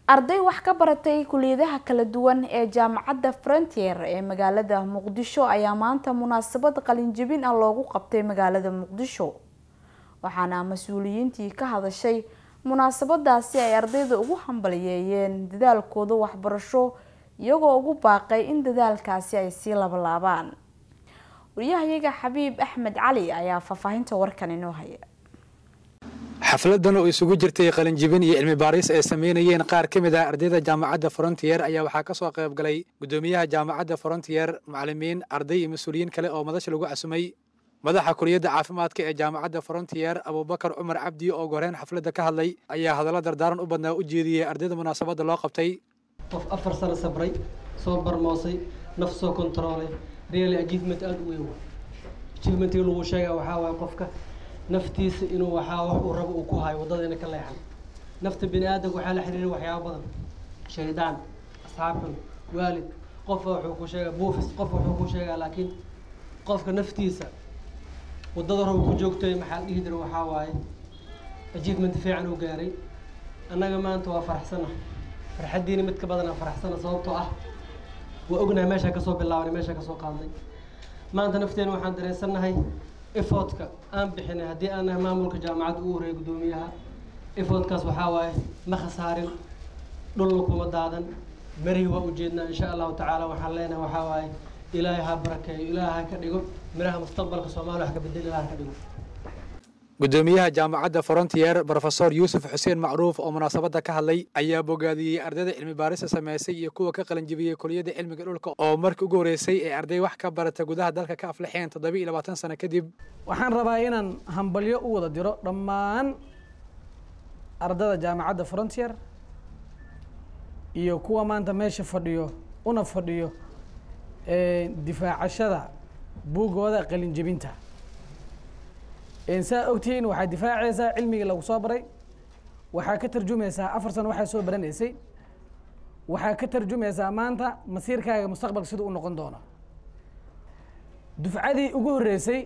arday wax ka baratay kuliyadaha kala duwan ee jaamacadda frontier ee magaalada muqdisho ayaa maanta munaasabad qalinjebin ah loogu qabtay magaalada muqdisho waxaana mas-uuliyiintii ka hadashay munaasabadaasi ay ardayda ugu hambaliyeeyeen dadaalkooda waxbarasho iyagoo ugu baaqay in dadaalkaasi ay sii labalaabaan wariyahayaga xabiib axmed cali ayaa faahfaahinta warkan inoo haya xafladan oo isugu jirtay qalinjibin iyo cilmi baaris ay sameynayeen qaar ka mid ah ardayda jaamacadda frontier ayaa waxaa ka soo qayb galay guddoomiyaha jaamacadda frontier macalimiin arday iyo mas-uuliyiin kale oo madasha lagu casumay madaxa kuliyadda caafimaadka ee jaamacadda frontier abubakar cumar cabdi oo goreen xafladda ka hadlay ayaa hadallo dardaaran u badnaa u jeediyey ardayda munaasabadda loo qabtay qof afar sano sabray soo barmoosay naf soo kontaroolay really achievement aada u weyn achievementii lagu sheega waxaa waaye qofka naftiisa inuu waxaa wax uu rabo uu ku hayo waddadayna ka leexan nafta bini aadamka waxaa la xiriira waxyaaba badan shaydaan asxaabxun waalid qofa wuxuu ku sheegaa buufis qof wuxuu ku sheegaa laakiin qofka naftiisa waddada rabo ku joogtay maxaa la dhihi jira waxaa waaye achievement fiican uu gaaray annaga maanta waa faraxsana farxaddiina mid ka badanaa faraxsana sababtoo ah waa ognahay meeshaa kasoo bilaabanay meeshaa kasoo qaadnay maanta nafteena waxaan dareensannahay efortka aan bixinay haddii aan nahay maamulka jaamacadda u horeeyay guddoomiyaha efortkaas waxaa waaye ma khasaarin dhulna kuma daadan merihi waa ujeednaa insha allahu tacaala waxaan leenahay waxaa waaye ilaahay ha barakeeyo ilaahay ha ka dhigo miraha mustaqbalka soomaaliya wax ka bedel ilaahay ha ka dhigo guddoomiyaha jaamacadda frontier brofesor yuusuf xuseen macruuf oo munaasabadda ka hadlay ayaa bogaadiyey ardayda cilmi baarista sameysay iyo kuwa ka qalinjibiyey kuliyadda cilmiga dhulka oo markii ugu horreysay ee arday wax ka barata gudaha dalka ka aflixeen toddoba iyo labaatan sano kadib waxaan rabaa inaan hambalyo u wada diro dhammaan ardada jaamacadda frontier iyo kuwa maanta meesha fadhiyo una fadhiyo difaacashada buuggooda qalinjebinta saa ogtihiin waxaad difaacaysaa cilmigii lagu soo baray waxaa ka tarjumaysaa afar sano waxaa soo baranaysay waxaa ka tarjumaysaa maanta masiirkaaga mustaqbalka siduu u noqon doono dufcadii ugu horreysay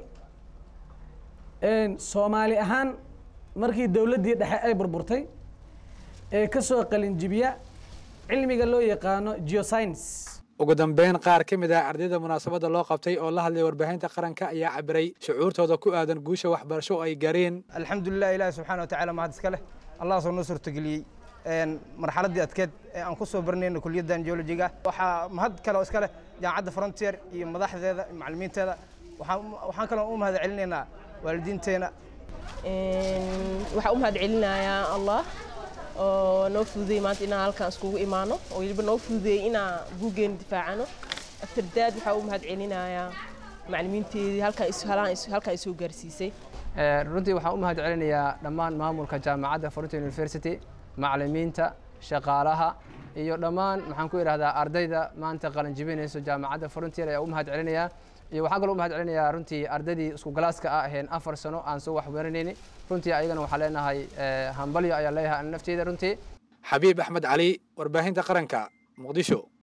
soomaali ahaan markii dowladdii dhexe ay burburtay ee ka soo qalinjibiya cilmiga loo yaqaano geoscience ugu dambeyn qaar ka mid ah ardayda munaasabadda loo qabtay oo la hadlay warbaahinta qaranka ayaa cabiray shucuurtooda ku aadan guusha waxbarasho oo ay gaareen alxamdulilah ilaahi subxana watacaala mahad iska leh allah soo noo suurtageliyey marxaladdii adkeed ee aan ku soo baranayna kuliyaddan geologiga waxaa mahad kale oo iska leh jaamacadda frontier iyo madaxdeeda macallimiinteeda waxaan kaloo u mahad celinaynaa waalidiinteena waxaan u mahad celinayaa allah oo noo fududeeyey maanta inaan halkaan iskugu imaano oo weliba noo fududeeyey inaan buuggeena difaacano afterdaad waxaa u mahad celinayaa macallimiinteedii halkaan isoo gaarsiisay runtii waxaan u mahad celinayaa dhammaan maamulka jaamacadda frontier university macallimiinta shaqaalaha iyo dhammaan maxaan ku idhahdaa ardayda maanta qalinjibinayso jaamacadda frontier ayaa u mahad celinayaa iyo waxaan kaloo u mahad celinayaa runtii ardaydii isku galaaska ah aheen afar sano aan soo waxbaranayni runtii ayagana waxaa leenahay hambalyo ayaa leeyahay nafteeda runtii xabiib axmed cali warbaahinta qaranka muqdisho